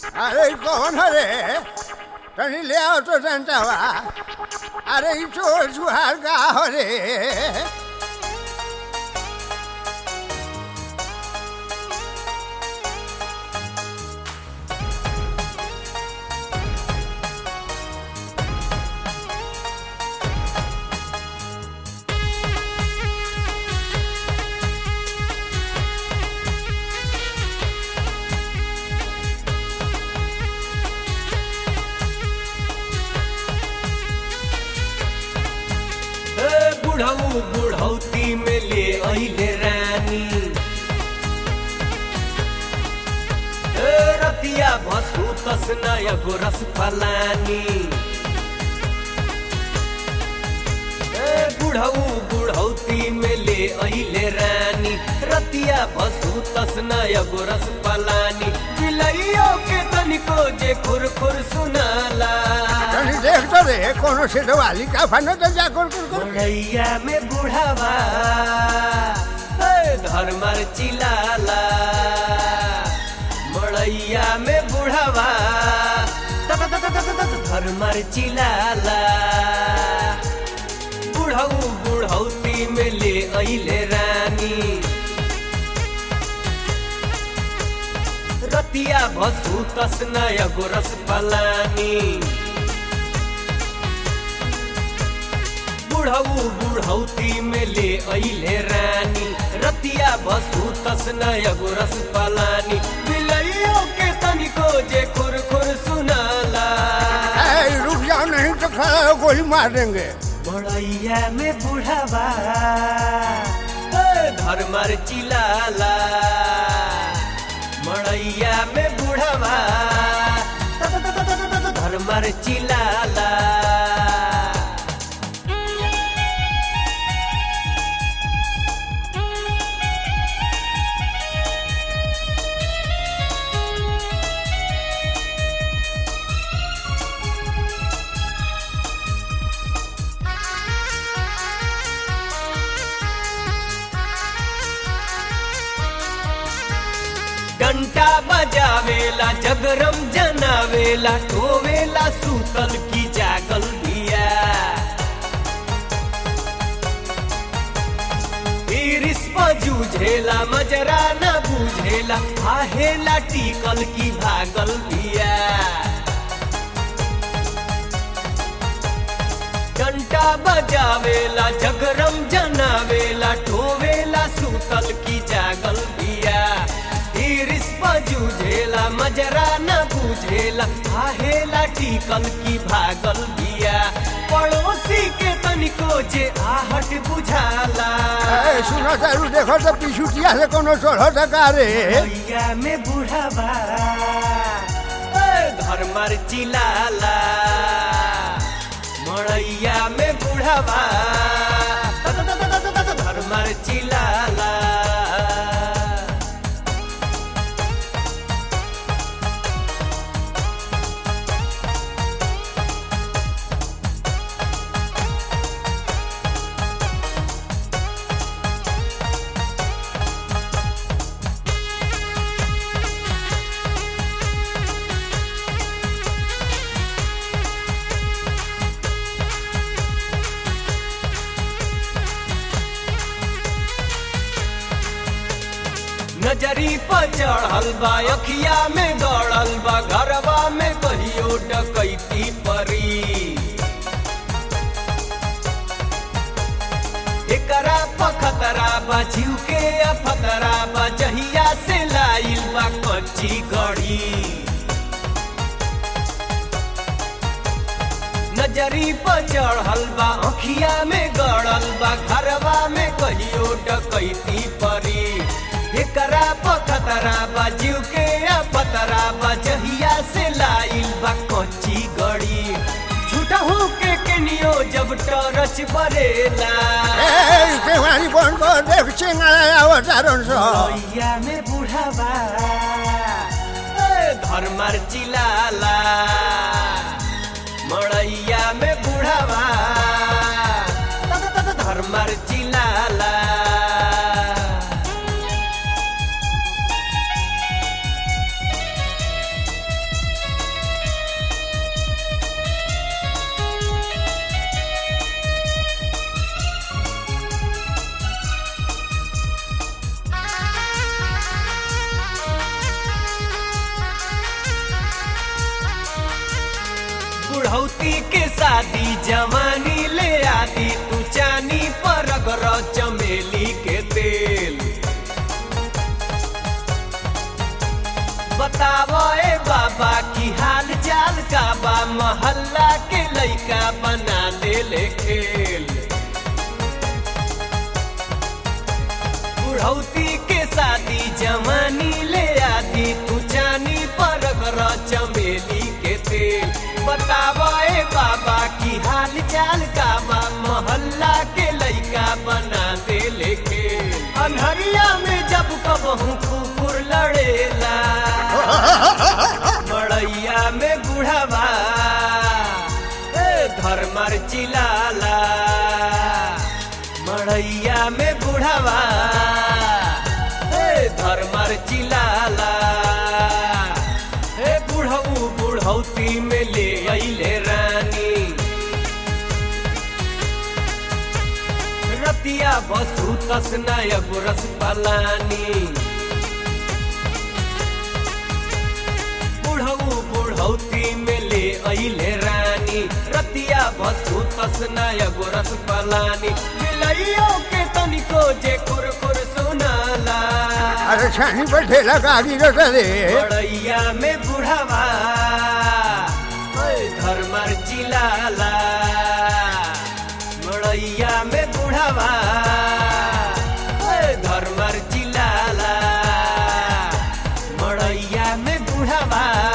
अरे कौन रे तनी ले आओ तो जनतावा अरे ई चोर सुहार का हो रे ए, बुढ़ऊ बुढ़ौती में ले अइले रानी ए, रतिया भसु तसना एगो रस फलानी ए, बुढ़ऊ बुढ़ौती में ले अइले रानी रतिया भसु तसना एगो रस फलानी बिलैयो के तनिको जे खुर खुर सुनाला तनी देख तो रे कोनो से वाली का फनो तो जा कर कर कर बुढ़ैया में बुढ़ावा ए, धर्मर चिलाला मड़ैया में बुढ़ावा तत तत तत तत धर्मर चिलाला बुढ़ऊ बुढ़ौती में ले अइले रानी रतिया भसु तसना एगो रस पलानी बुढ़ऊ बुढ़ौती में ले अइले रानी रतिया बसु तसना एगो रस पलानी बिलैयो के तनिको जे खुर खुर सुनाला ए रुक जाओ नहीं तो खड़ा हो, गोली मार देंगे बड़ैया में बुढ़ावा ए, धर्मर चिलाला मड़ैया में बुढ़ावा तत तत तत तत तत धर्मर चिलाला डंटा बजावेला जगरम जनावेला टोवेला सूतल की जागल बिया इरिस जूझेला मजरा न बुझेला आहेला टिकल की भागल बिया घंटा बजावेला जगरम जनावेला ठोवेला सुतल की जागल बिया इरिस जूझेला मजरा न बुझेला आहेला टिकल की भागल बिया पड़ोसी के तनिको जे आहट बुझाला ए सुनो तारू देखो तो पिछुटिया से कोनो चढ़ो टका रे भैया में बुढ़ावा ए, धर्मर चिलाला मड़ैया में बुढ़ावा त- त- त- त- त- त- त- धर्मर चिलाला नजरी पर चढ़ल बा अखिया में गड़ल बा घरवा में कहियो डकैती परी एकरा पखतरा बा जीव के अफतरा बा जहिया से लाइल बा कच्ची गढ़ी नजरी पर चढ़ल बा अखिया में गड़ल बा घरवा में कहियो डकैती परी एकरा पखतरा बा जीव के पतरा बा जहिया से लाइल बा कच्ची गड़ी झूठा हो के केनियो जब टरच बरेला ए केवानी बन को देख चिंगाड़ा आवतारन सो भैया में बुढ़ावा ए, धर्मर चिलाला मड़ैया में बुढ़ावा त- त- त- धर्मर चिलाला बुढ़ौती के शादी जवानी ले आदि तू चानी पर अगर चमेली के तेल बतावो ए बाबा की हाल चाल का बा मोहल्ला के लइका बना देले खेल बुढ़ौती के शादी जवानी ले आदि तू जानी पर घर चमेली के तेल बतावो ए बाबा की हाल चाल का बा मोहल्ला के लइका बना देले खेल अनहरिया में जब कबहू कुकुर लड़ेला मड़ैया में बुढ़ावा ए धर्मर चिलाला मड़ैया में बुढ़ावा ए धर्मर चिलाला ए बुढ़ऊ बुढ़ौती में ले अइले रानी रतिया बसु तसनाय गुरस पलानी बुढ़ऊ बुढ़ौती में ले अइले रानी रतिया बसु तसनाय गोरस पलानी मिलइयो के तनिको जे कुरकुर सुनाला अरे छानी पर ठेला गाड़ी रख दे बड़ैया में बुढ़ावा ओए धर्मर चिलाला बड़ैया में बुढ़ावा ओए धर्मर चिलाला मड़ैया में बुढ़ावा